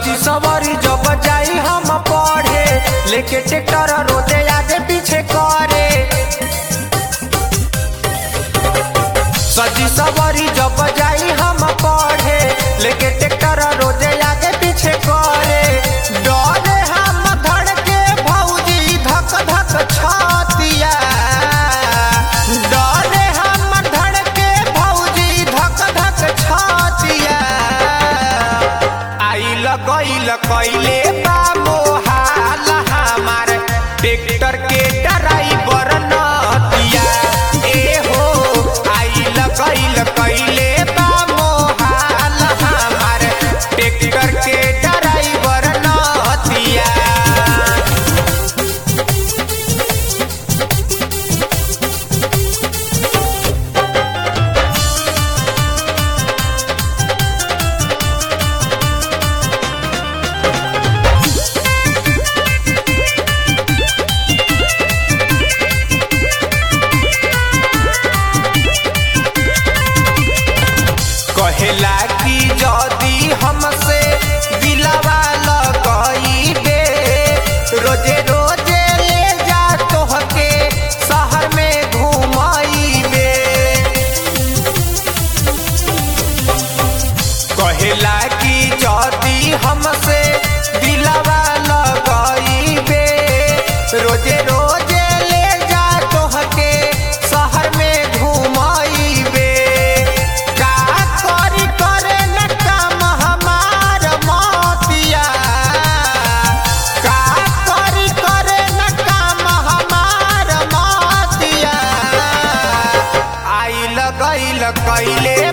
सजी सवारी जब जाई हम पढ़े लेके ट्रैक्टर रोते आगे पीछे करे सजी सवारी जब जाई हम पढ़े लेके ट्रैक्टर रोजे आगे पीछे करे डरे हम धड़के भौजी धक धक छतिया डरे हम धड़के भौजी धक धक छतिया आइल गइल कइले बा मोहाल हमार ट्रैक्टर के ड्राइवर नतिया ए हो आइल गइल कइले बा मोहाल हमार ट्रैक्टर के ड्राइवर नतिया कहेला कि जदी हमसे दिलवा लगइबे रोजे रोजे ले जा तोहके शहर में घुमाइबे कहेला कि जदी हमसे दिलवा लगइबे रोजे रोजे ले जा तोहके शहर में घुमाइबे का करी करे न काम हमार मतिया का करी करे न काम हमार मतिया आइल गइल कइले